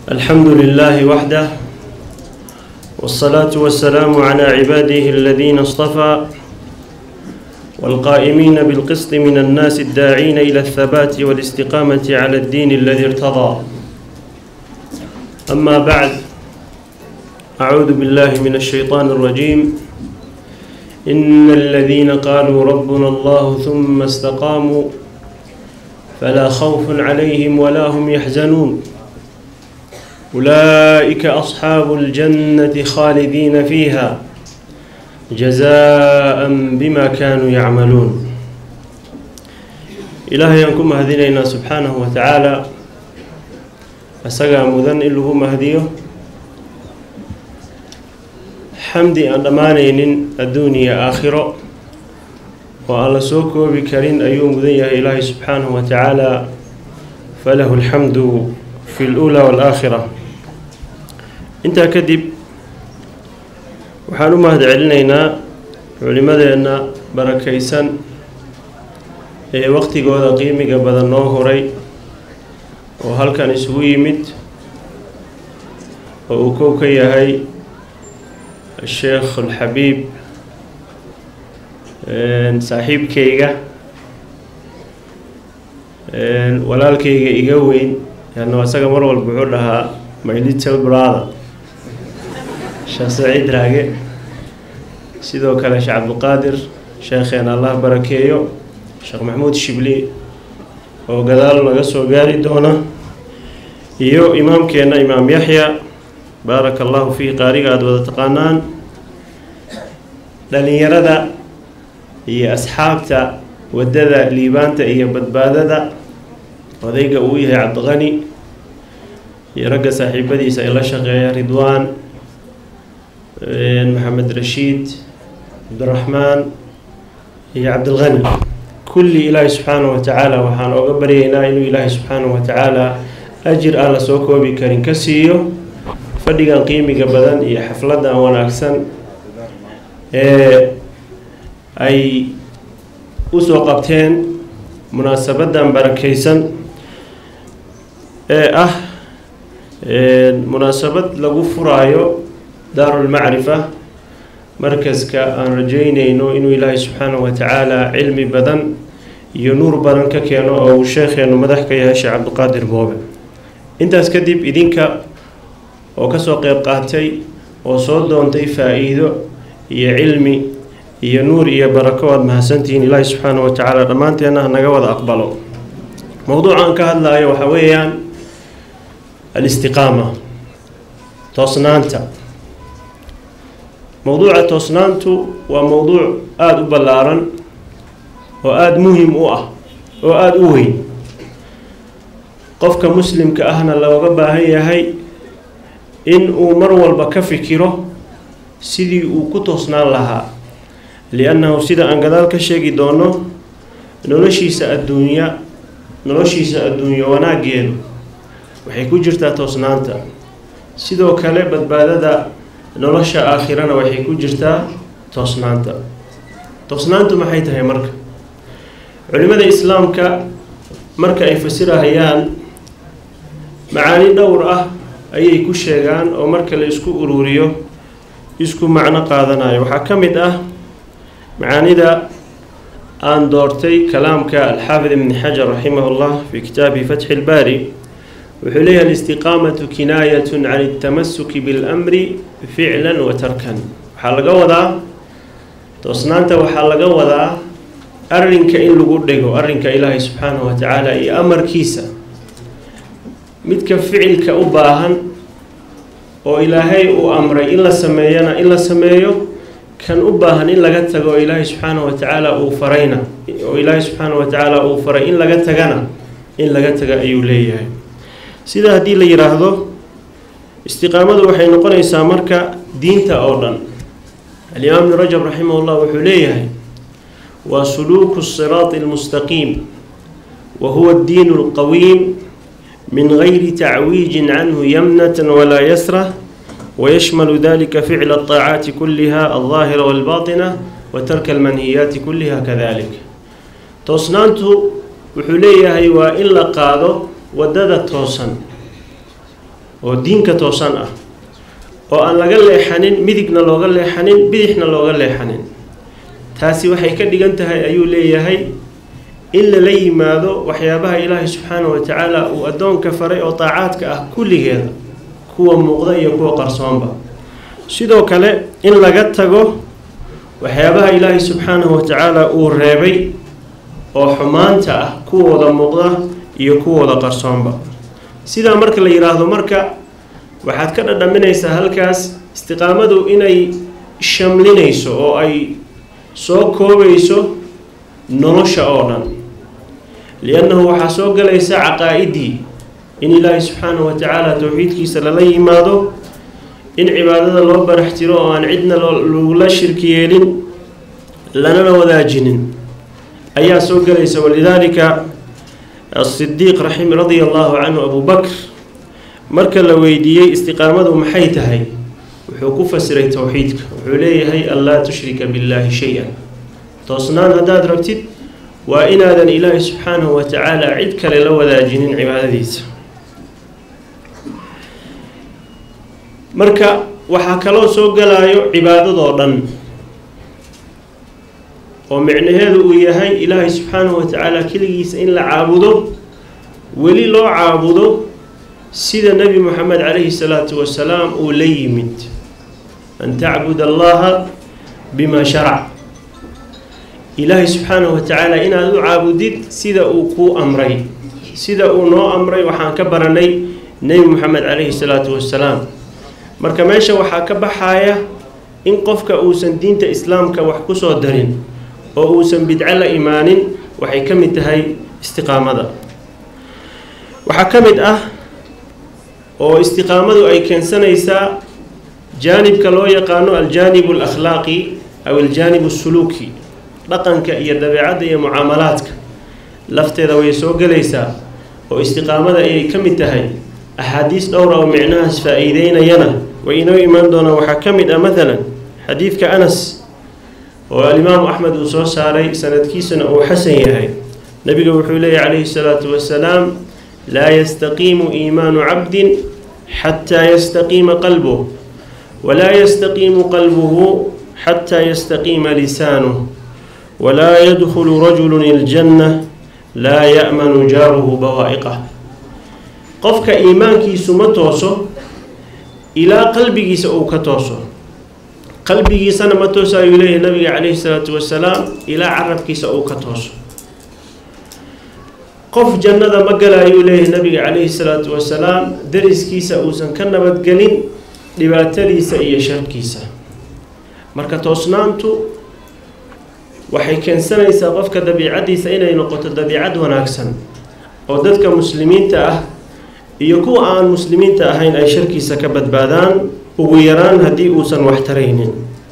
الحمد لله وحده والصلاة والسلام على عباده الذين اصطفى والقائمين بالقسط من الناس الداعين إلى الثبات والاستقامة على الدين الذي ارتضى أما بعد أعوذ بالله من الشيطان الرجيم إن الذين قالوا ربنا الله ثم استقاموا فلا خوف عليهم ولا هم يحزنون أولئك أصحاب الجنة خالدين فيها جزاء بما كانوا يعملون إلهي أنكم هدينا سبحانه وتعالى أسقى مذن إله مهديه xamdi aan dhammaanaynin adduun iyo aakhiro oo aan la soo koobi karin ayuu mudan yahay ilaahay subxaanahu wa tacaala falahu alxamdu fi luulaa waalaakhira intaa kadib waxaan u mahad celinaynaa culimadeenna barakaysan ee waqtigooda qiimiga badan noo horay oo halkan isugu yimid oo uu kow ka yahay sheekh alxabiib saaxiibkayga walaalkayga iga weyn yaano asaga mar walba wuxuu dhahaa my little brother sheekh saciid raage sidoo kale sheekh cabdiqaadir sheekheen allah barakeeyo sheekh maxamuud shibli oo gadaal naga soo gaari doona iyo imaamkeenna imaam yaxya baaraka allahu fiih qaariga aada wada taqaanaan dhalinyarada iyo asxaabta waddada liibaanta iyo badbaadada odayga uu yahay cabdiqani iyo ragga saaxiibadiisa ay la shaqeeya ridwaan maxamed rashiid cabdiraxmaan iyo cabdilqani kulli ilaahi subxaanahu wa tacaala waxaan ooga baryaynaa inuu ilaahi subxaanahu wa tacaala ajir aan la soo koobi karin ka siiyo fadhigan qiimiga badan iyo xafladan wanaagsan ee ay usoo qabteen munaasabadan barakaysan ee ah munaasabad lagu furaayo daarulmacrifa markaska aan rajeynayno inuu ilaahay subxaanahu wa tacaala cilmi badan iyo nuur badan ka keeno oo uu sheekheenu madax ka yahay sheekh cabdiqaadir boobe intaas kadib idinka oo kasoo qeyb qaatay oo soo doontay faa-iido iyo cilmi iyo nuur iyo barako aada mahadsantihiin ilaahi subxaanahu wa tacaala dhammaanteenna ha naga wada aqbalo mowduuca aan ka hadlayo waxaa weeyaan alistiqaama toosnaanta mowduuca toosnaantu waa mowduuc aada u ballaaran oo aada muhim u ah oo aada u weyn qofka muslimka ahna looga baahan yahay in uu mar walba ka fikiro sidii uu ku toosnaan lahaa li-annahu sida aan gadaal ka sheegi doono noloshiisa adduunya noloshiisa adduunyo wanaaggeedu waxay ku jirtaa toosnaanta sidoo kale badbaadada nolosha aakhirana waxay ku jirtaa toosnaanta toosnaantu maxay tahay marka culimada islaamka marka ay fasirahayaan macaani dhowr ah ayay ku sheegaan oo marka la isku ururiyo isku macno qaadanayo waxaa ka mid ah macaanida aan doortay kalaamka alxaafid ibni xajar raximah llah fi kitaabihi fatxi ilbaari wuxuu leeyahay alistiqaamatu kinaayatun can altamasuki biاlamri ficlan wa tarkan waxaa laga wadaa toosnaanta waxaa laga wadaa arrinka in lagu dhego arrinka ilaahay subxaanahu wa tacaala iyo amarkiisa midka ficilka u baahan oo ilaahay uu amray in la sameeyana in la sameeyo kan u baahan in laga tago oo ilaahay subxaanahu wa tacaala uu farayna oo ilaahay subxaanahu wa tacaala uu faray in laga tagana in laga taga ayuu leeyahay sida haddii la yidhaahdo istiqaamadu waxay noqonaysaa marka diinta oo dhan alimaam ibnu rajab raximah llah wuxuu leeyahay waa suluuku siraati almustaqiim wa huwa addiinu alqawiim من غير تعويج عنه يمنة ولا يسرة ويشمل ذلك فعل الطاعات كلها الظاهرة والباطنة وترك المنهيات كلها كذلك toosnaantu wuxuu leeyahay waa in la qaado wadada toosan oo diinka toosan ah oo aan laga leexanin midigna looga leexanin bidixna looga leexanin taasi waxay ka dhigan tahay ayuu leeyahay in lala yimaado waxyaabaha ilaahay subxaana wa tacaala uu addoonka faray oo daacaadka ah kulligeeda kuwa muuqda iyo kuwa qarsoonba sidoo kale in laga tago waxyaabaha ilaahay subxaanahu wa tacaala uu reebay oo xumaanta ah kuwooda muuqda iyo kuwooda qarsoonba sidaa marka la yidhaahdo marka waxaad ka dhadhaminaysaa halkaas istiqaamadu inay shamlinayso oo ay soo koobayso nolosha oo dhan liannahu waxaa soo galaysa caqaa-idii in ilaahay subxaanahu wa tacaala towxiidkiisa lala yimaado in cibaadada loo barax tiro oo aan cidna lagula shirki yeelin lanana wadaajinin ayaa soo galaysa walidaalika asidiiq raxim radia allahu canhu abu bakr marka la weydiiyey istiqaamadu maxay tahay wuxuu ku fasiray towxiidka wuxuu leeyahay an laa tushrika billaahi shay-an toosnaan haddaad rabtid waa inaadan ilaahay subxaanahu wa tacaala cid kale la wadaajinin cibaadadiisa marka waxaa kaloo soo galaayo cibaadadoo dhan oo micnaheedu uu yahay ilaahay subxaanahu wa tacaala keligiisa in la caabudo weli loo caabudo sida nebi moxamed calayhi salaatu wasalaam uu la yimid an tacbud allaha bima sharac ilaahay subxaanahu wa tacaala inaad u caabudid sida uu kuu amray sida uu noo amray waxaan ka baranay nebi moxamed calayhi salaatu wasalaam marka meesha waxaa ka baxaaya in qofka uusan diinta islaamka wax ku soo darin oo uusan bidco la imaanin waxay ka mid tahay istiqaamada waxaa ka mid ah oo istiqaamadu ay keensanaysaa jaanibka loo yaqaano aljaanib alakhlaaqi aw aljaanib asuluuki dhaqanka iyo dabeecadda iyo mucaamalaadka lafteeda way soo gelaysaa oo istiqaamada ayay ka mid tahay axaadiis dhowra oo micnahaas faa-iideynayana way inoo imaan doonaan waxaa ka mid ah maalan xadiidka anas oo alimaamu axmed uu soo saaray sanadkiisuna uu xasan yahay nabiga wuxuu leeyahy calayhi salaatu wasalaam laa yastaqiimu iimaanu cabdin xataa yastaqiima qalbuh walaa yastaqiimu qalbuhu xataa yastaqiima lisaanuh walaa yadkhulu rajulu iljanna laa ya'manu jaaruhu bawaa'iqah qofka iimaankiisu ma tooso ilaa qalbigiisa uu ka tooso qalbigiisana ma tooso ayuu leeyahay nabiga calayhi salaatu wasalaam ilaa carabkiisa uu ka tooso qof jannada ma gala ayuu leeyahay nabiga calayhi salaatu wasalaam dariskiisa uusan ka nabadgelin dhibaatadiisa iyo sharkiisa marka toosnaantu waxay keensanaysaa qofka dabiicaddiisa inay noqoto dabiicad wanaagsan oo dadka muslimiinta ah iyo kuwa aan muslimiinta ahayn ay sharkiisa ka badbaadaan ugu yaraan haddii uusan wax taraynin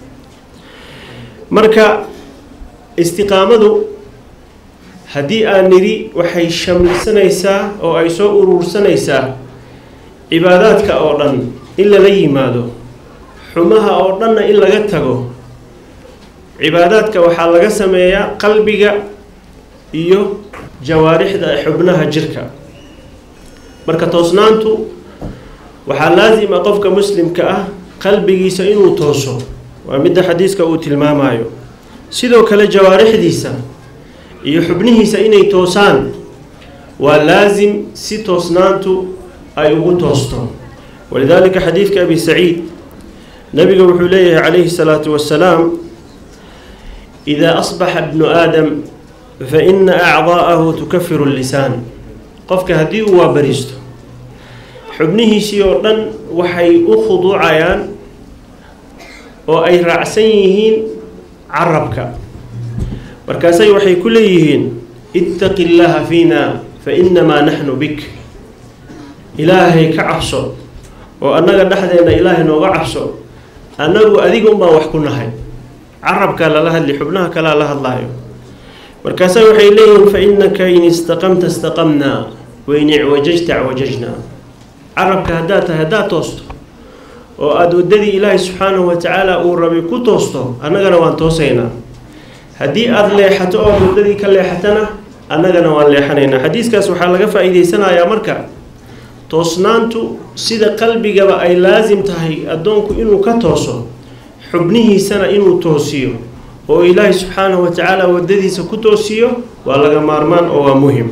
marka istiqaamadu haddii aan nidhi waxay shamlisanaysaa oo ay soo uruursanaysaa cibaadaadka oo dhan in lala yimaado xumaha oo dhanna in laga tago cibaadaadka waxaa laga sameeyaa qalbiga iyo jawaarixda xubnaha jirka marka toosnaantu waxaa laasima qofka muslimka ah qalbigiisa inuu tooso waa midda xadiiska uu tilmaamayo sidoo kale jawaarixdiisa iyo xubnihiisa inay toosaan waa laasim si toosnaantu ay ugu toosto walidaalika xadiidka abi saciid nabiga wuxuu leeyahay calayhi salaatu wasalaam idaa asbaxa bnu aadam fa ina acdaa'ahu tukafiru lisaan qofka haddii uu waabariisto xubnihiisii oo dhan waxay u khuduucayaan oo ay raacsan yihiin carabka markaasay waxay ku leeyihiin ittaqi llaaha fiina fa inamaa naxnu bik ilaahay ka cabso oo annaga dhexdeenna ilaahay nooga cabso annagu adiga unbaan wax ku nahay carabkaa lala hadli xubnaha kalea la hadlaayo markaasa waxay leeyihiin fa innaka in istaqamta istaqamnaa wain icwajajta acwajajnaa carabka haddaad tahay haddaad toosto oo aada waddadii ilaahay subxaanahu wa tacaala uu rabay ku toosto annagana waan toosaynaa haddii aada leexato oo waddadii ka leexatana annagana waan leexanaynaa xadiiskaas waxaa laga faa-iideysanayaa marka toosnaantu sida qalbigaba ay laasim tahay addoonku inuu ka tooso xubnihiisana inuu toosiyo oo ilaahay subxaanahu wa tacaala waddadiisa ku toosiyo waa laga maarmaan oo waa muhim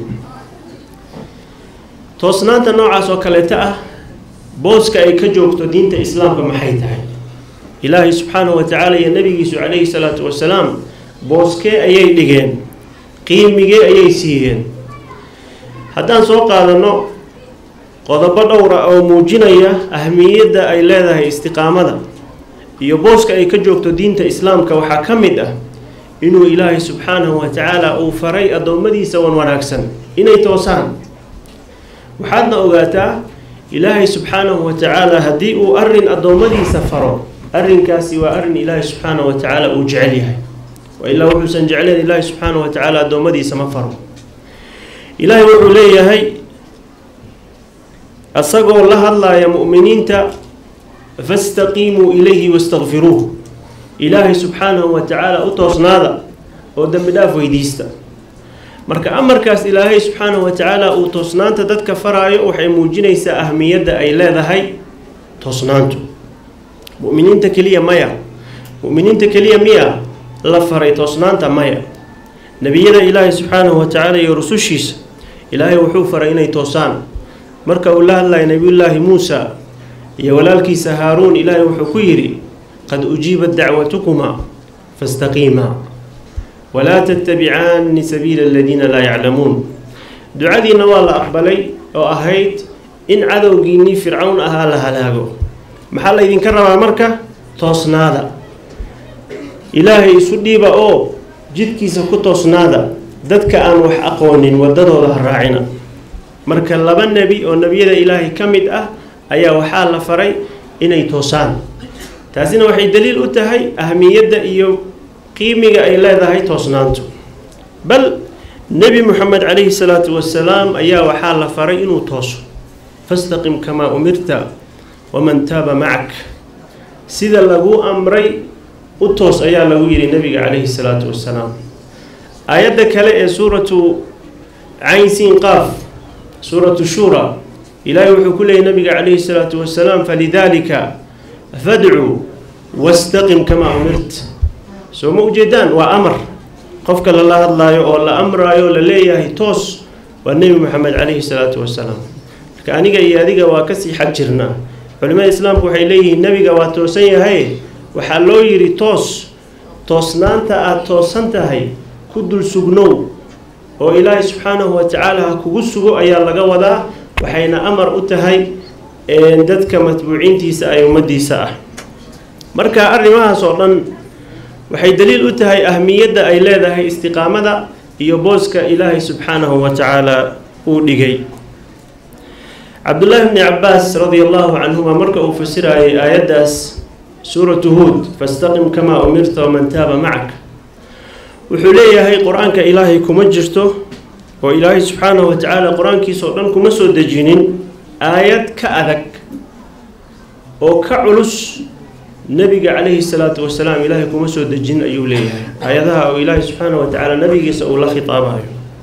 toosnaanta noocaas oo kaleeta ah booska ay ka joogto diinta islaamka maxay tahay ilaahay subxaanahu wa tacaala iyo nabigiisu calayhi salaatu wasalaam booskee ayay dhigeen qiimigee ayay siiyeen haddaan soo qaadanno qodobo dhowra oo muujinaya ahmiyadda ay leedahay istiqaamada iyo booska ay ka joogto diinta islaamka waxaa ka mid ah inuu ilaahay subxaanahu wa tacaala uu faray addoommadiisa wan wanaagsan inay toosaan waxaadna ogaataa ilaahay subxaanahu wa tacaala haddii uu arrin addoommadiisa faro arrinkaasi waa arrin ilaahay subxaanahu wa tacaala uu jecel yahay wailaa wuxuusan jecleen ilaahay subxaanahu wa tacaala addoommadiisa ma faro ilaahay wuxuu leeyahay asagoo la hadlaaya mu'miniinta fastaqiimuu ilayhi wastakfiruuh ilaahay subxaanahu wa tacaala u toosnaada oo dembi dhaaf weydiista marka amarkaas ilaahay subxaanahu wa tacaala uu toosnaanta dadka faraayo waxay muujinaysaa ahmiyadda ay leedahay toosnaantu mu'miniinta keliya maya mu'miniinta keliya miya la faray toosnaanta maya nebiyada ilaahay subxaanahu wa tacaala iyo rusushiisa ilaahay wuxuu faray inay toosaan marka uu la hadlaya nebiyullaahi muusa iyo walaalkiisa haaruun ilaahay wuxuu ku yidhi qad ujiibat dacwatukumaa fastaqiimaa walaa tattabicaani sabiila aladiina laa yaclamuun ducadiina waa la aqbalay oo ahayd in cadowgiinnii fircawn ahaa la halaago maxaa laydinka rabaa marka toosnaada ilaahay isu dhiiba oo jidkiisa ku toosnaada dadka aan wax aqoonin waddadooda ha raacina marka laba nebi oo nebiyada ilaahay ka mid ah ayaa waxaa la faray inay toosaan taasina waxay daliil u tahay ahmiyadda iyo qiimiga ay leedahay toosnaantu bal nebi moxamed calayhi salaatu wasalaam ayaa waxaa la faray inuu tooso fastaqim kamaa umirta waman taaba macak sida lagu amray u toos ayaa lagu yidhi nebiga calayhi salaatu wasalaam aayadda kale ee suuratu caynsiin qaaf suuratu shura ilaahay wuxuu ku leeyay nabiga calayhi salaatu wasalaam falidaalika fadcuu wastaqim kamaa umirt soo ma ujeedaan waa amar qofka lala hadlaayo oo la amraayo la leeyahay toos waa nebi moxamed calayhi salaatu wasalaam marka aniga iyo adiga waa kasii xag jirnaa culimada islaamku waxay leeyihiin nebiga waa toosan yahay waxaa loo yidhi toos toosnaanta aada toosan tahay ku dul sugnow oo ilaahay subxaanahu wa tacaala ha kugu sugo ayaa laga wadaa waxayna amar u tahay dadka matbuuciintiisa ay ummaddiisa ah marka arrimahaas oo dhan waxay daliil u tahay ahmiyadda ay leedahay istiqaamada iyo booska ilaahay subxaanahu wa tacaala uu dhigay cabdullaahi bni cabaas radia allahu canhuma marka uu fasirayay aayaddaas suuratu huud fastaqim kamaa umirta waman taaba macak wuxuu leeyahay qur-aanka ilaahay kuma jirto oo ilaahay subxaanahu wa tacaala qur-aankiisao dhan kuma soo dejinin aayad ka adag oo ka culus nebiga calayhi salaatu wasalaam ilaahay kuma soo dejin ayuu leeyahay aayadaha oo ilaahay subxaanahu wa tacaala nabigiisa uu la khitaabayo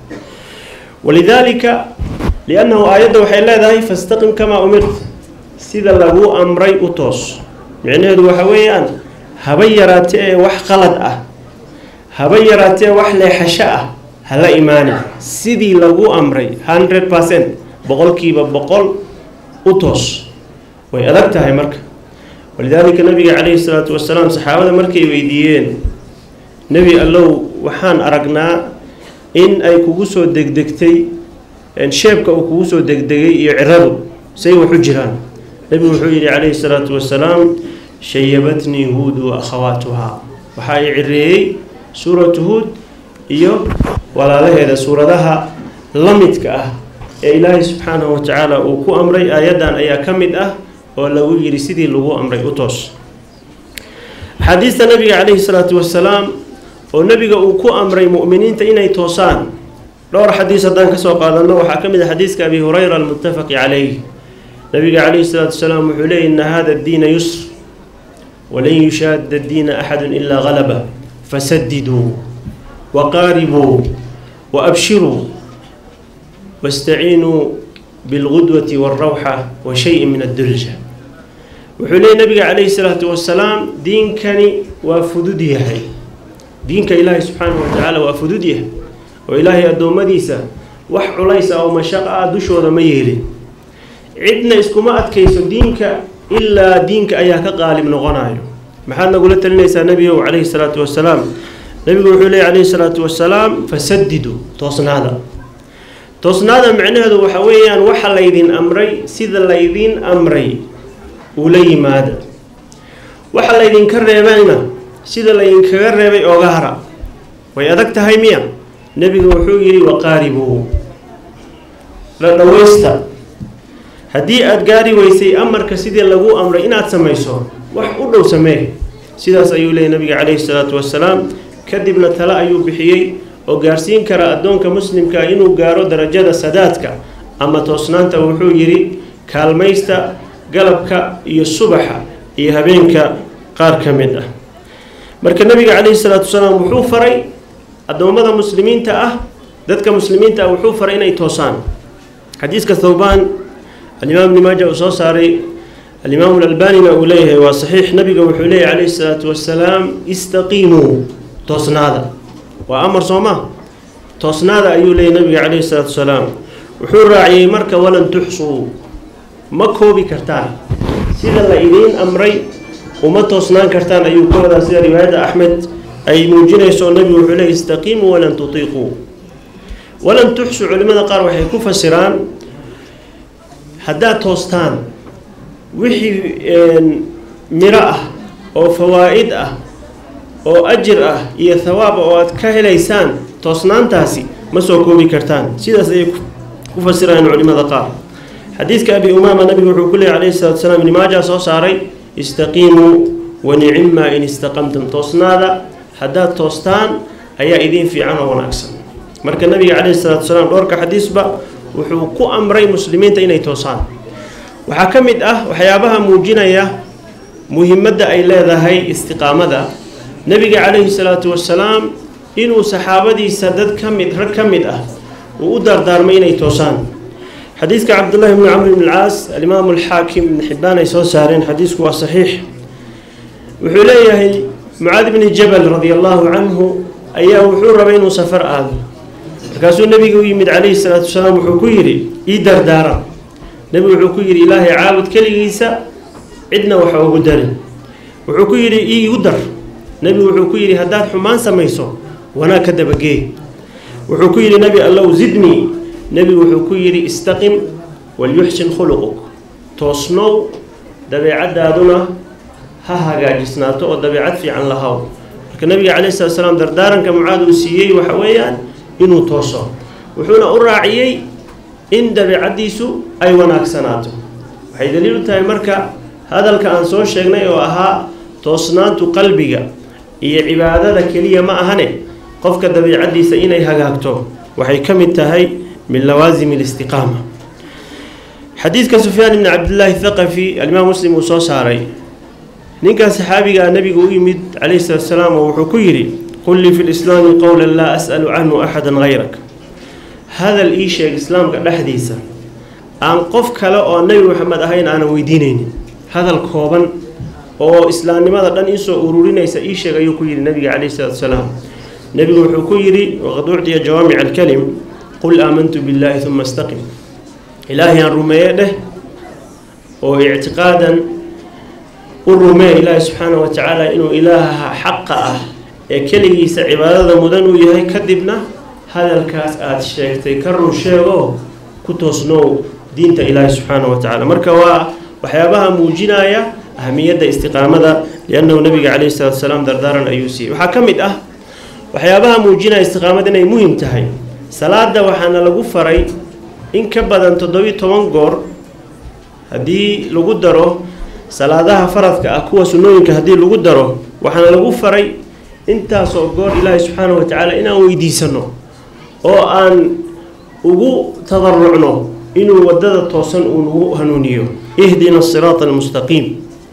walidaalika liannahu aayadda waxay leedahay fastaqim kamaa umirt sida lagu amray u toos micnaheedu waxa weeyaan haba yaraate ee wax qalad ah haba yaraatee wax leexasho ah hala imaani sidii lagu amray hundred percent boqolkiiba boqol u toos way adag tahay marka walidaalika nabiga calayhi salaatu wasalaam saxaabada markay weydiiyeen nebi allow waxaan aragnaa in ay kugu soo degdegtay sheebka uu kugu soo degdegay iyo ciradu say wax u jiraan nebigu wuxuu yidhi calayhi salaatu wasalaam shayabatnii huud wa akhawaatuhaa waxaa i cireeyey suuratu huud iyo walaalaheeda suuradaha la midka ah ee ilaahay subxaanahu wa tacaala uu ku amray aayaddan ayaa ka mid ah oo lagu yidhi sidii lagu amray u toos axaadiista nabiga calayhi salaatu wasalaam oo nebiga uu ku amray mu'miniinta inay toosaan dhowr xadiis haddaan kasoo qaadanno waxaa ka mid ah xadiiska abi hurayra almuttafaqi calayh nabiga calayhi salaatu wasalaam wuxuu leeyay ina hada addiina yusr walan yushaada addiina axadu ilaa galaba fasadiduu waqaaribuu waabshiruu wastaciinuu bilqudwati waalrawxa wa shayin min addulja wuxuu leeyay nabiga calayhi salaatu wasalaam diinkani waa fudud yahay diinka ilaahay subxaanahu wa tacaala waa fudud yahay oo ilaahay addoommadiisa wax culays ah oo mashaqo ah dushooda ma yeelin cidna iskuma adkayso diinka ilaa diinka ayaa ka qaalib noqonayo maxaad nagula talinaysaa nebigow calayhi salaatu wasalaam nebigu wuxuu leeyay calayhi salaatu wasalaam fasadidu toosnaada toosnaada micnaheedu waxa weeyaan waxa laydin amray sida laydin amray ula yimaada waxa laydinka reebayna sida laydinkaga reebay ooga hara way adag tahay miya nebigu wuxuu yidhi waqaaribuu dhadhawaysta haddii aada gaari weysay amarka sidii lagu amray inaad samayso wax u dhow samee sidaas ayuu leeyay nabiga calayhi salaatu wasalaam kadibna tale ayuu bixiyey oo gaarsiin kara addoonka muslimka inuu gaaro darajada sadaadka ama toosnaanta wuxuu yidhi kaalmaysta galabka iyo subaxa iyo habeenka qaar ka mid ah marka nabiga calayhi salaatu wasalaam wuxuu faray addoommada muslimiinta ah dadka muslimiinta ah wuxuu faray inay toosaan xadiiska thawbaan alimaam ibni maaja uu soo saaray alimaamu alalbanina uu leeyahay waa saxiix nabiga wuxuu leeyahy calayhi salaatu wasalaam istaqiimuu toosnaada waa amar soo ma toosnaada ayuu leeyahy nabiga calayhi salaatu wasalaam wuxuu raaciyey marka walan tuxsuu ma koobi kartaan sida la idiin amray uma toosnaan kartaan ayuu ka wadaa sida riwaayadda axmed ay muujinayso nabigu wuxuu leeyay istaqiimuu walan tutiiquu walan tuxsuu culimmada qaar waxay ku fasiraan haddaad toostaan wixii miro ah oo fawaa'id ah oo ajir ah iyo thawaab oo aad ka helaysaan toosnaantaasi ma soo koobi kartaan sidaas ayay ku fasirayaan culimmada qaar xadiidka abi umaama nabigu wuxuu ku leeyay calayhi salatu wasalaam ibni maaja soo saaray istaqiimuu wanicima in istaqamtum toosnaada haddaad toostaan ayaa idiin fiican oo wanaagsan marka nabiga calayhi salaatu wasalaam dhowrka xadiisba wuxuu ku amray muslimiinta inay toosaan waxaa ka mid ah waxyaabaha muujinaya muhimadda ay leedahay istiqaamada nebiga calayhi salaatu wasalaam inuu saxaabadiisa dad ka mid rag ka mid ah uu u daardaarmay inay toosaan xadiidka cabdullahi bni camr bn alcaas alimaamu alxaakim ibn xibbaan ay soo saareen xadiisku waa saxiix wuxuu leeyahay mucaad bni jabal radi allahu canhu ayaa wuxuu rabay inuu safar aado markaasuu nebiga u yimid calayhi salaatu wasalaam wuxuu ku yidhi ii dardaara nebigu wuxuu ku yidhi ilaahay caabud keligiisa cidna waxa ugu darin wuxuu ku yidhi iigu dar nebigu wuxuu ku yidhi haddaad xumaan samayso wanaag ka dabagee wuxuu ku yidhi nebi allow zidnii nebigu wuxuu ku yidhi istaqim walyuxsin khuluquk toosnow dabeecaddaaduna ha hagaajisnaato oo dabeecad fiican lahaw marka nebiga calayhi salatu salaam dardaaranka mucaad uu siiyey waxa weeyaan inuu tooso wuxuuna u raaciyey in dabeecaddiisu ay wanaagsanaato waxay daliil u tahay marka hadalka aan soo sheegnay oo ahaa toosnaantu qalbiga iyo cibaadada keliya ma ahane qofka dabeicaddiisa inay hagaagto waxay ka mid tahay min lawaasimi alistiqaama xadiidka sufyaan ibni cabdillaahi thaqafi alimaam muslim uu soo saaray ninkan saxaabigaa nebigu u yimid calayhi salatu salaam oo wuxuu ku yidhi qul lii fi lislaami qowlan laa as'alu canhu axadan hayrak hadal ii sheeg islaamka dhexdiisa aan qof kale oo nebi maxamed ahayn aanan weydiinaynin hadal kooban oo islaamnimada dhan iisoo ururinaysa ii sheeg ayuu ku yidhi nebiga calayhi salatu salaam nebigu wuxuu ku yidhi waqad ucdiya jawaamic alkalim qul aamantu billaahi uma istaqim ilaahay aan rumeeye dheh oo ictiqaadan u rumee ilaahi subxaanahu wa tacaala inuu ilaaha xaqa ah ee keligiisa cibaadada mudan uu yahay kadibna hadalkaas aada sheegtay ka run sheego ku toosnow diinta ilaahi subxaanahu wa tacaala marka waa waxyaabaha muujinaya ahamiyadda istiqaamada liannahu nabiga calayhi salatu salaam dardaaran ayuu siiyey waxaa ka mid ah waxyaabaha muujinaya istiqaamada inay muhim tahay salaada waxaana lagu faray in ka badan toddobiyo toban goor haddii lagu daro salaadaha faradka ah kuwa sunnooyinka haddii lagu daro waxaana lagu faray intaasoo goor ilaahi subxaanahu wa tacaala inaan weydiisano oo aan ugu tadarucno inuu waddada toosan uu nagu hanuuniyo ihdina asiraata almustaqiim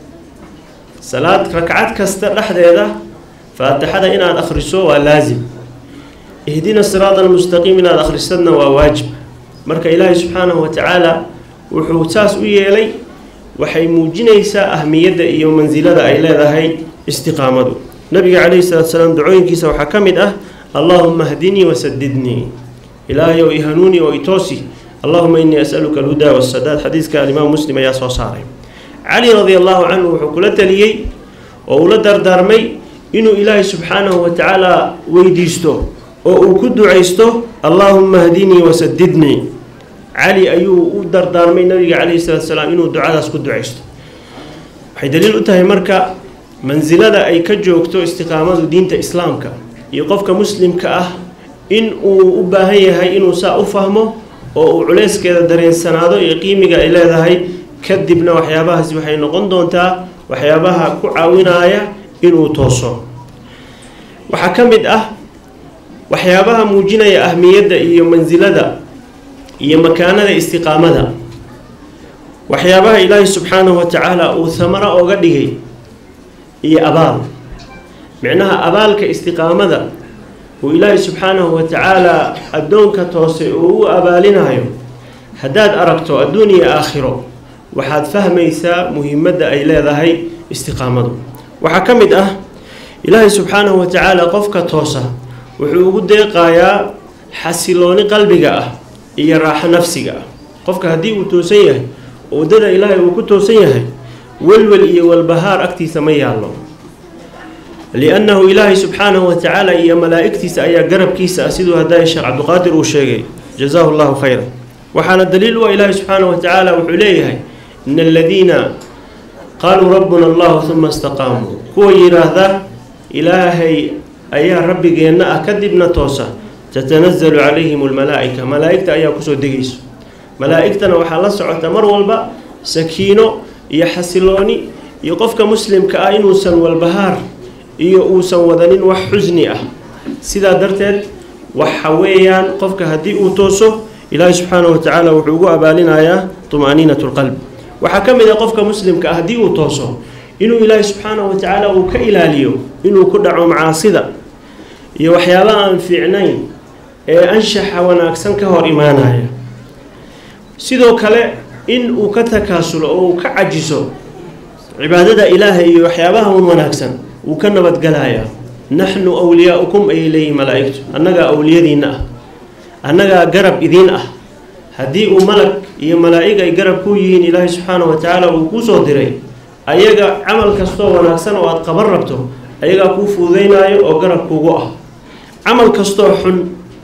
salaad rakcad kasta dhexdeeda faatixada inaad akhriso waa laasim ihdina siraata almustaqiim inaad akhrisadna waa waajib marka ilaahay subxaanahu wa tacaala wuxuu saas u yeelay waxay muujinaysaa ahmiyadda iyo mansilada ay leedahay istiqaamadu nabiga calayhi salatu salaam ducooyinkiisa waxaa ka mid ah allaahuma hdinii wasadidnii ilaahayow i hanuuni oo i toosi allahuma inii asaluka alhudaa wasadaad xadiiska alimaam muslim ayaa soo saaray cali radi allahu canhu wuxuu kula taliyey oo ula dardaarmay inuu ilaahay subxaanahu wa tacaala weydiisto oo uu ku ducaysto allaahuma hdinii wasadidnii cali ayuu u dardaarmay nabiga calayhi salaatu salaam inuu ducadaas ku ducaysto waxay daliil u tahay marka mansilada ay ka joogto istiqaamadu diinta islaamka iyo qofka muslimka ah in uu u baahan yahay inuu saa u fahmo oo uu culeyskeeda dareensanaado iyo qiimiga ay leedahay kadibna waxyaabahaasi waxay noqon doontaa waxyaabaha ku caawinaya inuu tooso waxaa ka mid ah waxyaabaha muujinaya ahmiyadda iyo mansilada iyo makaanada istiqaamada waxyaabaha ilaahay subxaanahu wa tacaala uu hamaro oga dhigay iyo abaal micnaha abaalka istiqaamada uu ilaahay subxaanahu wa tacaala addoonka toose uu u abaalinayo haddaad aragto adduun iyo aakhiro waxaad fahmaysaa muhiimadda ay leedahay istiqaamadu waxaa ka mid ah ilaahay subxaanahu wa tacaala qofka toosa wuxuu ugu deeqayaa xasilooni qalbiga ah iyo raaxo nafsiga ah qofka haddii uu toosan yahay oo waddada ilaahay uu ku toosan yahay welwel iyo walbahaar agtiisa ma yaallo liannahu ilaahay subxaanahu wa tacaala iyo malaa'igtiisa ayaa garabkiisa ah siduu haddaay sheekh cabdiqaadir uu sheegay jazaahu llahu khayran waxaana daliil u ah ilaahay subxaanahu wa tacaala wuxuu leeyahay in aladiina qaaluu rabbuna allahu uma istaqaamuu kuwa yidhaahda ilaahay ayaa rabbigeenna ah kadibna toosa tatanazalu calayhim almalaa'ika malaa'igta ayaa kusoo degayso malaa'igtana waxaa la socota mar walba sakiino iyo xasilooni iyo qofka muslimka ah inuusan walbahaar iyo uusan wadanin wax xusni ah sidaa darteed waxa weeyaan qofka haddii uu tooso ilaahay subxaanahu wa tacaala wuxuu ugu abaalinayaa tuma'niinat lqalb waxaa ka mid ah qofka muslimka ah haddii uu tooso inuu ilaahay subxaanahu wa tacaala uu ka ilaaliyo inuu ku dhaco macaasida iyo waxyaabaha aan fiicnayn ee anshaxa wanaagsan ka hor imaanaya sidoo kale in uu ka takaasulo oo uu ka cajiso cibaadada ilaahay iyo waxyaabaha un wanaagsan wuu ka nabadgalayaa naxnu wliyaaukum ayay leeyihin malaa'igtu annagaa awliyadiinna ah annagaa garab idiin ah haddii uu malag iyo malaa'ig ay garab ku yihiin ilaahay subxaanahu wa tacaala uu kuu soo diray ayaga camal kastoo wanaagsan oo aada qaban rabto ayagaa kuu fuudeynaayo oo garab kuugu ah camal kastoo xun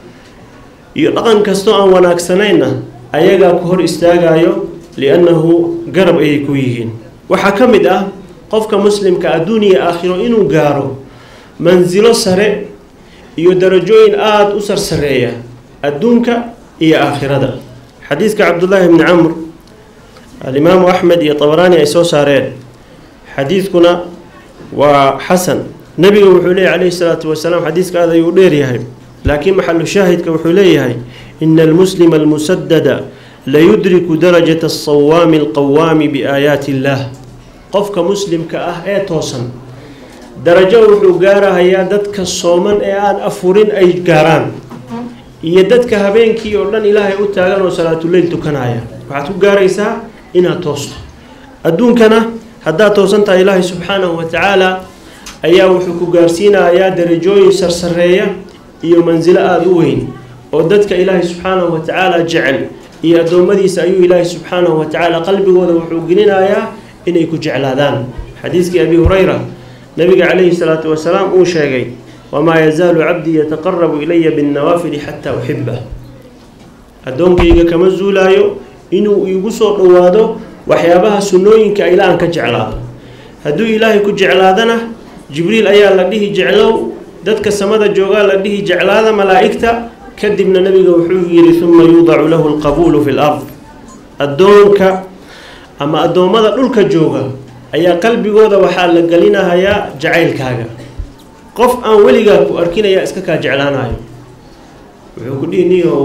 iyo dhaqan kastoo aan wanaagsanayna ayagaa ku hor istaagayo liannahu garab ayay ku yihiin waxaa ka mid ah qofka muslimka adduun iyo aakhiro inuu gaaro mansilo sare iyo darajooyin aada u sarsareeya adduunka iyo aakhirada xadiidka cabdullaahi bni camr alimaamu axmed iyo tabaraani ay soo saareen xadiidkuna waa xasan nebiga wuxuu leeyahy calayhi salaatu wasalaam xadiiska aad ayuu dheeryahay laakiin maxalu shaahidka wuxuu leeyahay ina almuslima almusadada layudriku darajata asawaami alqawaami biaayaati illaah qofka muslimka ah ee toosan darajo wuxuu gaarahayaa dadka sooman ee aan afurin ay gaaraan iyo dadka habeenkii oo dhan ilaahay u taagan oo salaatuleyl tukanaya waxaad ku gaaraysaa inaad toosto adduunkana haddaad toosan tahay ilaahay subxaanahu wa tacaala ayaa wuxuu ku gaarsiinayaa darajooyin sarsareeya iyo mansilo aada u weyn oo dadka ilaahay subxaanahu wa tacaala jecel iyo addoommadiisa ayuu ilaahay subxaanahu wa tacaala qalbigooda wuxuu gelinayaa inay ku jeclaadaan xadiiskii abi hurayra nabiga calayhi salaatu wasalaam uu sheegay wamaa yazaalu cabdii yataqarabu ilaya binnawaafili xataa uxibah addoonkayga kama zuulaayo inuu iigu soo dhowaado waxyaabaha sunnooyinka ilaa aan ka jeclaado hadduu ilaahay ku jeclaadana jibriil ayaa la dhihi jeclow dadka samada joogaa la dhihi jeclaada malaa'igta kadibna nabiga wuxuu yidhi uma yuudacu lahu alqabuulu fi lard addoonka ama addoommada dhulka jooga ayaa qalbigooda waxaa la gelinahayaa jacaylkaaga qof aan weligaa ku arkinayaa iska kaa jeclaanayo wuxuu ku dhihi niyow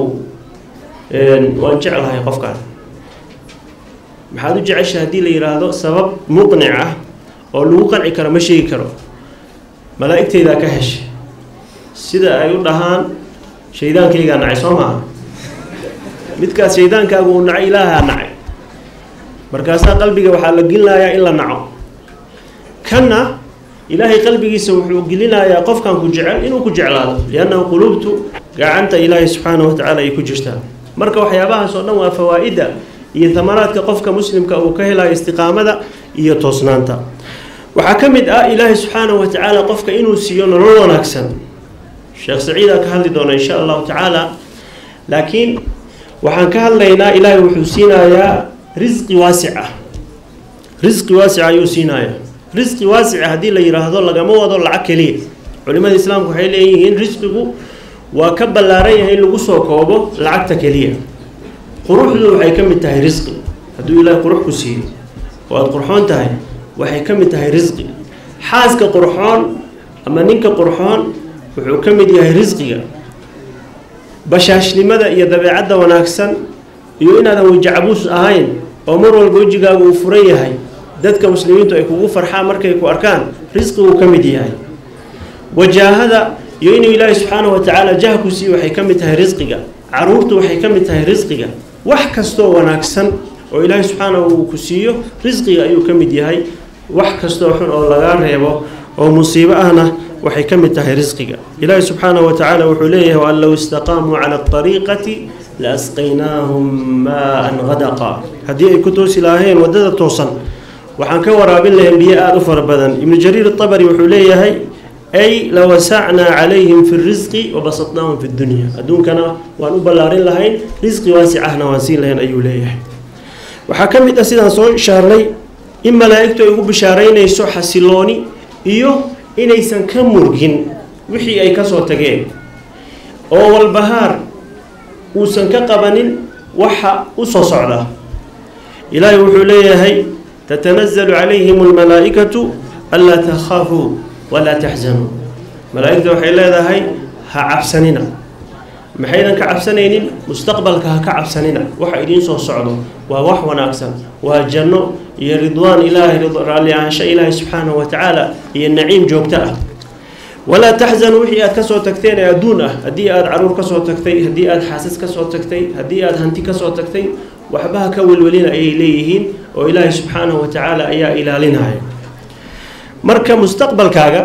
waan jeclahay qofkaan maxaad u jecesha haddii la yidhaahdo sabab muqnic ah oo lagu qanci karo ma sheegi karo malaa'igteydaa ka heshay sida ay u dhahaan shaydaankaygaa nacay soo maaha midkaas shaydaankaagu uu nacay ilaahaa nacay markaasaa qalbiga waxaa la gelinayaa in la naco kanna ilaahay qalbigiisa wuxuu gelinayaa qofkan ku jecel inuu ku jeclaado liannahu quluubtu gacanta ilaahay subxaanahu watacaala ay ku jirtaa marka waxyaabahaas oo dhan waa fawaa-ida iyo tamaraadka qofka muslimka uu ka helayo istiqaamada iyo toosnaanta waxaa ka mid ah ilaahay subxaanahu watacaala qofka inuu siiyo nolol wanaagsan sheekh saciidaa ka hadli doona insha allahu tacaala laakiin waxaan ka hadlaynaa ilaahay wuxuu siinayaa risqi waasic ah risqi waasica ayuu siinayaa risqi waasica haddii la yidhaahdo lagama wado lacag keliya culimada islaamku waxay leeyihiin risqigu waa ka ballaaran yahay in lagu soo koobo lacagta keliya quruxdu waxay ka mid tahay risqi hadduu ilaahay qurux ku siiyo oo aada qurxoon tahay waxay ka mid tahay risqi xaaska qurxoon ama ninka qurxoon wuxuu ka mid yahay risqiga bashaashnimada iyo dabeecadda wanaagsan iyo inaadan wejicabuus ahayn oo mar walba wejigaagu uu furan yahay dadka muslimiintu ay kugu farxaan markay ku arkaan risqiguu ka mid yahay wajaahada iyo inuu ilaahay subxaanahu watacaala jah ku siiyo waxay ka mid tahay risqiga caruurtu waxay ka mid tahay risqiga wax kastoo wanaagsan oo ilaahay subxaanahu uu ku siiyo risqiga ayuu ka mid yahay wax kastoo xun oo lagaa reebo oo musiibo ahna waxay ka mid tahay risqiga ilaahay subxaanahu watacaala wuxuu leeyahay waan low istaqaamuu cala ariiqati la asqaynaahum maa-an hadaqa haddii ay ku toosi lahaayeen waddada toosan waxaan ka waraabin lahayn biyo aada u fara badan ibnu jariir atabari wuxuu leeyahay ay lawasacnaa calayhim fi risqi wabasatnaahum fi dunya adduunkana waan u ballaarin lahayn risqi waasicahna waan siin lahayn ayuu leeyahay waxaa ka mid ah sidaan soo ishaarnay in malaa'igtu ay ugu bishaaraynayso xasilooni iyo inaysan ka murgin wixii ay kasoo tageen oo walbahaar uusan ka qabanin waxa u soo socda ilaahay wuxuu leeyahay tatanazalu calayhim almalaa'ikatu anlaa takhaafuu walaa taxzanuu malaa'igta waxay leedahay ha cabsanina maxaydan ka cabsanaynin mustaqbalka ha ka cabsanina waxa idiin soo socdo waa wax wanaagsan waa janno iyo ridwaan ilaahay raalli ahaansho ilaahay subxaanahu watacaala iyo naciim joogto ah walaa taxzanuu wixii aad kasoo tagteen ee adduun ah haddii aada caruur kasoo tagtay haddii aada xaasas kasoo tagtay haddii aada hanti kasoo tagtay waxbaha ka welwelina ayay leeyihiin oo ilaahay subxaanahu watacaala ayaa ilaalinaya marka mustaqbalkaaga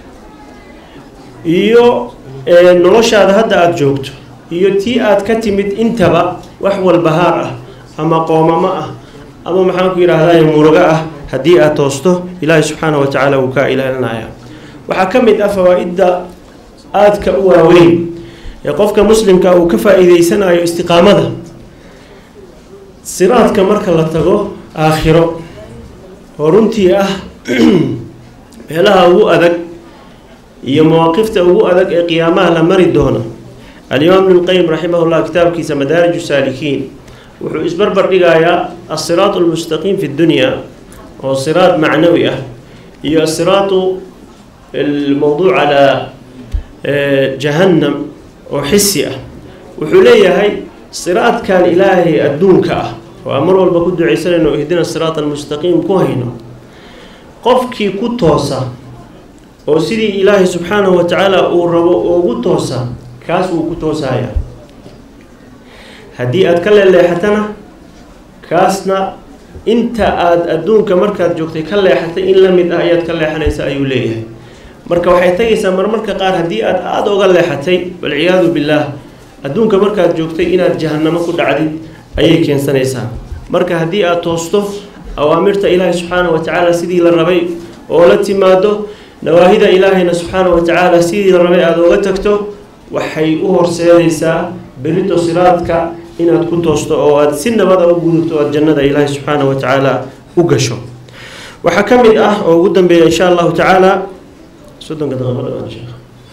iyo noloshaada hadda aada joogto iyo tii aada ka timid intaba wax walbahaar ah ama qoomamo ah ama maxaan ku yidhaahdaa murugo ah haddii aada toosto ilaahay subxaanahu watacaala wuu kaa ilaalinaya waxaa ka mid ah fawaa-idda aadka u waaweyn ee qofka muslimka uu ka faa-iideysanayo istiqaamada siraadka marka la tago aakhiro oo runtii ah meelaha ugu adag iyo mawaaqifta ugu adag ee qiyaamaha la mari doono alimaam ibnulqayim raximahullah kitaabkiisa madaariju saalikiin wuxuu isbarbar dhigayaa asiraatu almustaqiim fi dunya oo siraad macnawi ah iyo asiraatu almowduuc calaa jahannam oo xisi ah wuxuu leeyahay siraadkan ilaahay adduunka ah oo aan mar walba ku ducaysanayno ihdina siraat almustaqiim ku hayno qofkii ku toosa oo sidii ilaahay subxaanahu watacaala uu rabo ugu toosa kaas wuu ku toosaya haddii aada ka leeleexatana kaasna inta aada adduunka markaad joogtay ka leexatay in la mid ah ayaad ka leexanaysa ayuu leeyahay marka waxay tagaysaa marmarka qaar haddii aad aada uga leexatay walciyaadu billaah adduunka markaad joogtay inaad jahannamo ku dhacdid ayay keensanaysaa marka haddii aada toosto awaamirta ilaahay subxaanahu watacaala sidii la rabay oo la timaado nawaahida ilaahayna subxaanahu watacaala sidii la rabay aada uga tagto waxay u horseedaysaa berito siraadka inaad ku toosto oo aada si nabada u gudubto o aad jannada ilaahay subxaanahu watacaala u gasho waxaa ka mid ah oo ugu dambeeya insha allahu tacaala soddonka daqiiqo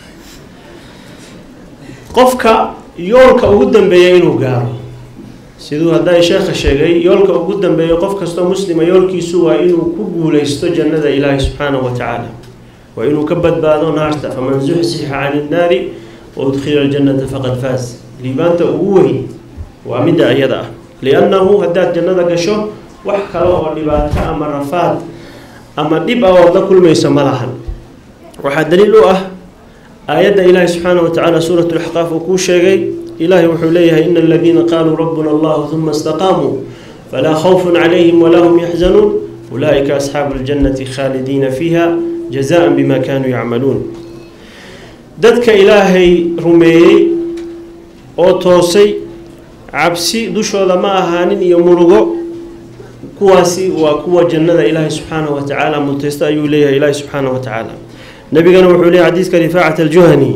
qofka yoolka ugu dambeeya inuu gaaro siduu hadday sheekha sheegay yoolka ugu dambeeya qof kastoo muslima yoolkiisu waa inuu ku guulaysto jannada ilaahay subxaanahu watacaala waa inuu ka badbaado naarta faman zuxsixa cani innaari wa udkhila aljannata faqad faas liibaanta ugu weyn waa midda iyada ah liannahu haddaad jannada gasho wax kale oo dhibaato ama rafaad ama dhib ah ood la kulmayso ma lahan waxaa daliil u ah aayadda ilaahi subxaanahu watacaala suurat laxqaaf uu kuu sheegay ilaahay wuxuu leeyahay ina aladiina qaaluu rabbuna allahu uma istaqaamuu falaa khawfun calayhim walaa hum yaxzanuun ulaa'ika asxaabu ljannati khaalidiina fiiha jazaan bima kaanuu yacmaluun dadka ilaahay rumeeyey oo toosay cabsi dushooda ma ahaanin iyo murugo kuwaasi waa kuwa jannada ilaahay subxaanahu wa tacaala mutaysta ayuu leeyahay ilaahay subxaanahu wa tacaala nabigana wuxuu leeyahy xadiiska rifaacat aljuhani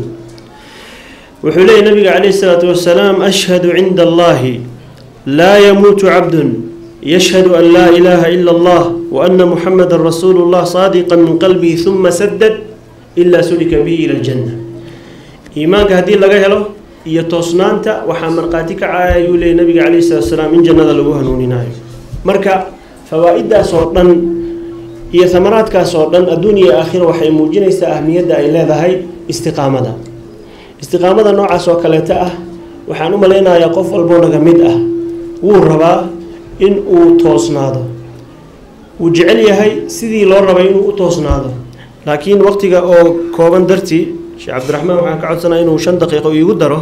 wuxuu leeyahy nabiga calayhi salaatu wasalaam ashhadu cinda allahi laa yamuutu cabdun yashhadu an laa ilaaha ila allah wa ana muxamada rasuulu llah saadiqa min qalbihi huma sadad ilaa sulika bihi ila aljanna iimaanka haddii laga helo iyo toosnaanta waxaa markhaati ka caaya ayuu leeyay nabiga calayhi salatu wasalaam in jannada lagu hanuuninaayo marka fawaa-iddaas oo dhan iyo hamaraadkaas oo dhan adduun iyo aakhira waxay muujinaysaa ahmiyadda ay leedahay istiqaamada istiqaamada noocaas oo kaleeta ah waxaan u malaynayaa qof walboo naga mid ah wuu rabaa in uu toosnaado wuu jecel yahay sidii loo rabay inuu u toosnaado laakiin waqtiga oo kooban dartii sheekh cabdiraxmaan waxaan ka codsanaa inuu shan daqiiqo iigu daro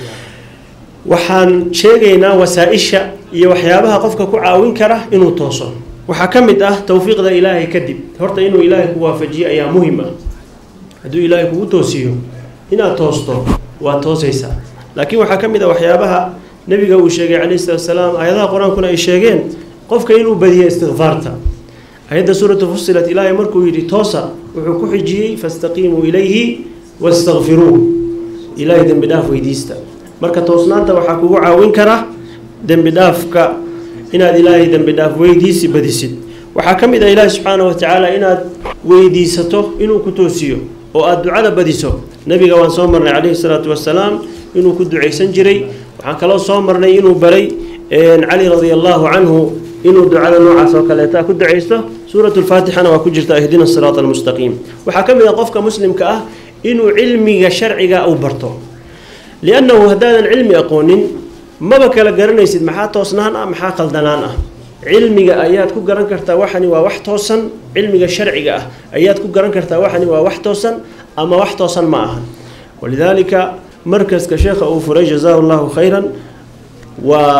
waxaan sheegaynaa wasaa-isha iyo waxyaabaha qofka ku caawin kara inuu tooso waxaa ka mid ah towfiiqda ilaahay kadib horta inuu ilaahay ku waafajiyo ayaa muhim ah hadduu ilaahay kugu toosiyo inaad toosto waa toosaysaa laakiin waxaa ka mid ah waxyaabaha nebiga uu sheegay calayhi salatu wasalaam aayadaha qur-aankuna ay sheegeen qofka inuu badiyo istikfaarta ayadda suuratu fusilat ilaahay markuu yidhi toosa wuxuu ku xijiyey fastaqiimuu ilayhi wastakfiruuh ilaahay dembi dhaaf weydiista marka toosnaanta waxaa kugu caawin kara dembi dhaafka inaad ilaahay dembi dhaaf weydiisi badisid waxaa ka mid ah ilaahi subxaana wa tacaala inaad weydiisato inuu ku toosiyo oo aada ducada badiso nebiga waan soo marnay calayhi salaatu wasalaam inuu ku ducaysan jiray waxaan kaloo soo marnay inuu baray cali radia allahu canhu inuu ducada noocaas oo kaleeta ku ducaysto suurat lfaatixana waa ku jirta ihdina siraat almustaqiim waxaa ka mid ah qofka muslimka ah inuu cilmiga sharciga u barto liannahu haddaadan cilmi aqoonin maba kala garanaysid maxaa toosnaan ah maxaa qaldanaan ah cilmiga ayaad ku garan kartaa waxani waa wax toosan cilmiga sharciga ah ayaad ku garan kartaa waxani waa wax toosan ama wax toosan ma aha walidaalika markaska sheekha uu furay jazaahu llahu khayran waa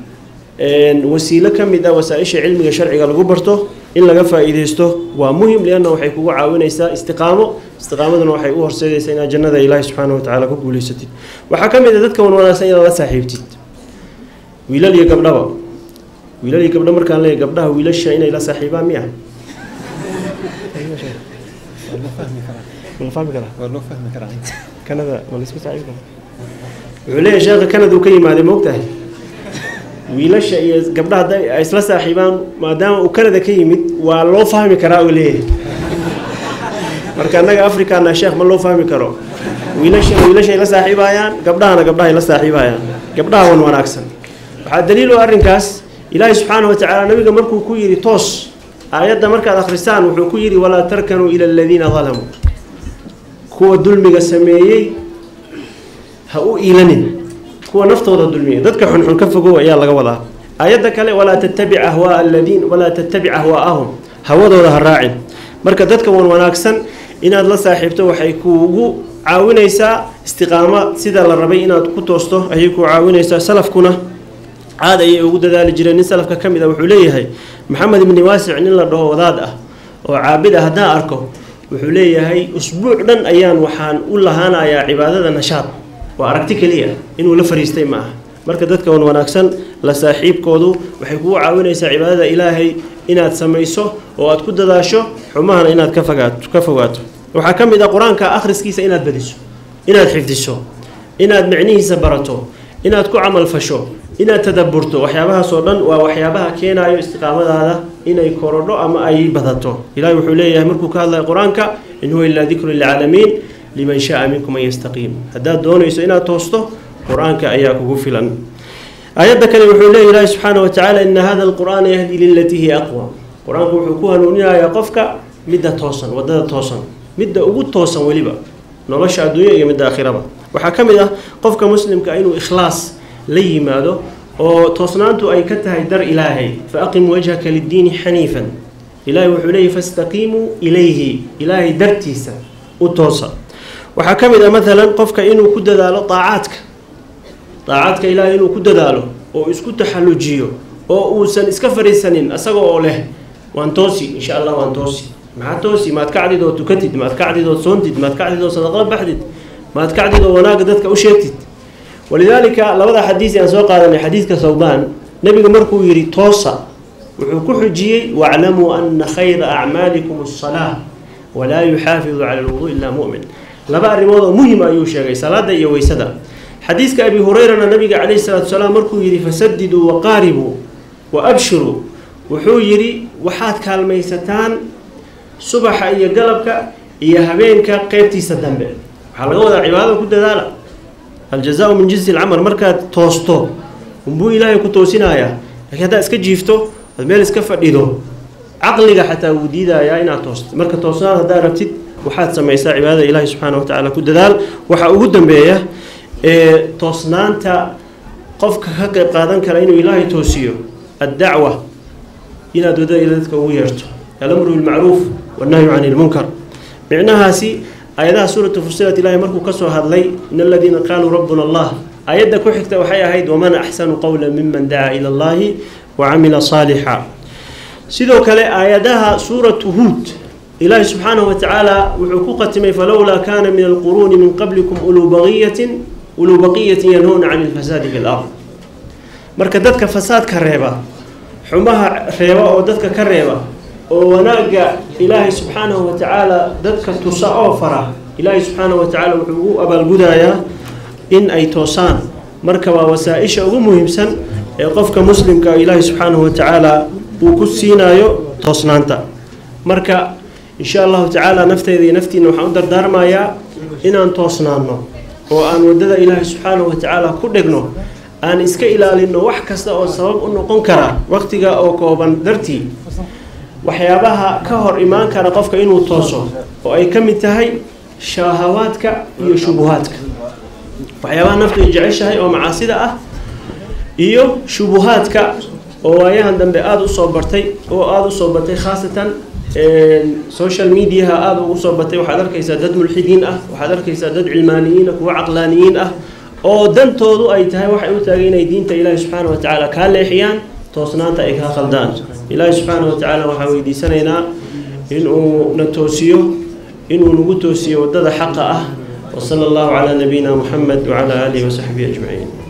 wasiilo ka mid ah wasaa-isha cilmiga sharciga lagu barto in laga faa-iideysto waa muhim lianna waxay kugu caawinaysaa istiqaamo istiqaamaduna waxay u horseedaysaa inaad jannada ilaahi subxaana wa tacaala ku guuleysatid waxaa ka mid a dadka wan wanaagsan inaad la saaxiibtid wiilal iyo gabdhaba wiilal iyo gabdho markaan leeyahy gabdhaha wiilasha inay la saaxiibaan miya kanada wuxuu leeyahay sheekha kanada uu ka yimaaday maogtahay wiilasha iyo gabdhaha hadday ay isla saaxiibaan maadaama uu kanada ka yimid waa loo fahmi karaa uu leeyahay marka annaga africana sheekh ma loo fahmi karo wiilashana wiilashay la saaxiibayaan gabdhahana gabdhahay la saaxiibayaan gabdhaha wan wanaagsan waxaa daliil u arrinkaas ilaahi subxaana wa tacaala nabiga markuu ku yidhi toos aayadda markaad akhrisaan wuxuu ku yidhi walaa tarkanuu ila aladiina dalamuu kuwa dulmiga sameeyey ha u iilanin kuwa naftooda dulmiya dadka xunxun ka fogow ayaa laga wadaa aayadda kale walaa tattabic ahwaa aladiin walaa tattabic ahwaa'ahum hawadooda ha raacin marka dadka wan wanaagsan inaad la saaxiibto waxay kuugu caawinaysaa istiqaamo sida la rabay inaad ku toosto ayay ku caawinaysaa salafkuna caad ayay ugu dadaali jireen nin salafka ka mid a wuxuu leeyahay maxamed ibni waasic nin la dhaho wadaad ah oo caabid ah haddaan arko wuxuu leeyahay usbuuc dhan ayaan waxaan u lahaanayaa cibaadada nashaad waa aragti keliya inuu la fariistay ma aha marka dadka wan wanaagsan la saaxiibkoodu waxay kugu caawinaysaa cibaadada ilaahay inaad samayso oo aad ku dadaasho xumahana inaad ka fogaato ka fogaato waxaa ka mid ah qur-aanka akhriskiisa inaad badiso inaad xifdiso inaad micnihiisa barato inaad ku camal fasho inaad tadaburto waxyaabahaas oo dhan waa waxyaabaha keenayo istiqaamadaada inay korodho ama ay badato ilahi wuxuu leeyahay markuu ka hadlaya qur-aanka in huwa ilaa dikru lilcaalamiin liman shaa minkum an yastaqiim haddaad doonayso inaad toosto qur-aanka ayaa kugu filan aayadda kale wuxuu leeyahy ilaahi subxaana wa tacaala ina hada alqur'aana yahdi lilatii hiya aqwa qur-aanku wuxuu ku hanuuninayaa qofka midda toosan wadada toosan midda ugu toosan weliba nolosha adduunya iyo midda aakhiraba waxaa ka mid ah qofka muslimka inuu ikhlaas la yimaado oo toosnaantu ay ka tahay dar ilaahay fa aqim wajhaka liddiini xaniifan ilaahay wuxuu leeyahy fastaqiimuu ilayhi ilaahay dartiisa u toosa waxaa ka mid ah maalan qofka inuu ku dadaalo daacaadka daacadka ilaahay inuu ku dadaalo oo isku taxallujiyo oo uusan iska fariisanin asaga oo leh waan toosi insha allah waan toosi maxaa toosi maad kacdid oo tukatid maad kacdid oo soontid maad kacdid oo sadaqla baxdid maad kacdid oo wanaagga dadka u sheegtid walidaalika labada xadiis aan soo qaadanay xadiidka sawbaan nebiga markuu yidhi toosa wuxuu ku xujiyey waclamuu ana khayra acmaalikum asalaa walaa yuxaafidu cala alwuduu ilaa mu'min laba arrimood oo muhim ayuu sheegay salaada iyo weysada xadiiska abi hurayrana nabiga calayhi salaatu salaam markuu yidhi fasadiduu waqaaribuu wa abshiruu wuxuu yidhi waxaad kaalmaysataan subaxa iyo galabka iyo habeenka qeybtiisa dambe waxaa laga wadaa cibaadada ku dadaala aljazaau min jinsi alcamal markaad toosto unbuu ilaahay ku toosinayaa laakiin haddaad iska jiifto ad meel iska fadhido caqliga xataa wuu diidayaa inaad toosto marka toosnaan haddaad rabtid waxaad samaysaa cibaadada ilaahi subxaana wa tacaala ku dadaal waxaa ugu dambeeya ee toosnaanta qofka ka qeyb qaadan kara inuu ilaahay toosiyo addacwa inaad wadada dadka ugu yeerto alamru bilmacruuf wannahyu cani ilmunkar micnahaasi aayadaha suuratu fusilat ilaahay markuu kasoo hadlay in aladiina qaaluu rabbuna allah aayadda ku xigta waxay ahayd waman axsanu qowla miman dacaa ila allahi wa camila saalixa sidoo kale aayadaha suuratu huud ilaahi subxaanahu wa tacaala wuxuu ku qatimay falowlaa kaana min alquruuni min qablikum uluu baqiyatin uluu baqiyatin yanhuuna cani ilfasaadi fi lard marka dadka fasaadka reeba xumaha reeba oo dadka ka reeba oo wanaagga ilaahay subxaanahu wa tacaala dadka tusa oo fara ilaahay subxaanahu wa tacaala wuxuu ugu abaalgudayaa in ay toosaan marka waa wasaa-isha ugu muhiimsan ee qofka muslimka ilaahay subxaanahu wa tacaala uu ku siinayo toosnaanta marka insha allahu tacaala nafteyda iyo naftiina waxaan u dardaarmayaa inaan toosnaano oo aan waddada ilaahay subxaanahu wa tacaala ku dhegno aan iska ilaalino wax kasta oo sabab u noqon kara waqtiga oo kooban dartii waxyaabaha ka hor imaan kara qofka inuu tooso oo ay ka mid tahay shahawaadka iyo shubuhaadka waxyaabaha naftu ay jeceshahay oo macaasida ah iyo shubuhaadka oo waayahan dambe aada usoo bartay oo aada usoo batay khaasatan social mediaha aada ugu soo batay waxaad arkaysaa dad mulxidiin ah waxaad arkaysaa dad cilmaaniyiin ah kuwa caqlaaniyiin ah oo dantoodu ay tahay waxay u taagay inay diinta ilaahi subxaana wa tacaala kaa leexiyaan toosnaanta ay kaa khaldaan ilaahi subxaana wa tacaala waxaan weydiisanaynaa inuu na toosiyo inuu nagu toosiyo waddada xaqa ah وصلى الله على نبينا محمد وعلى آله وصحبه أجمعين